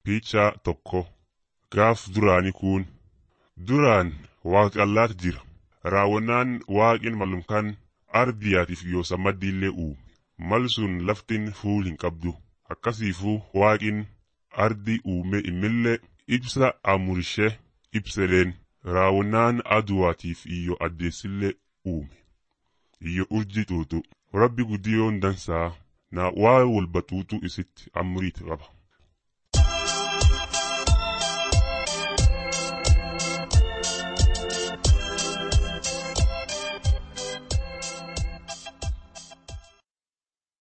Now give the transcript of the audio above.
Piichaa tokko gaaf duraani kun duraan waaqallaat jira raawwannaan waaqin malumkaan ardiyaatiif yoo sammaddiillee uume mal sun laftin fuul hin qabdu akkasiifuu waaqin ardi uume immillee ibsa amurishee ibseleen raawwannaan aduwaatiif iyyo addeessillee uume iyyo urji xuuxu rabbi guddiyoon dansaa na waa walbatuutu isitti amuriit qaba.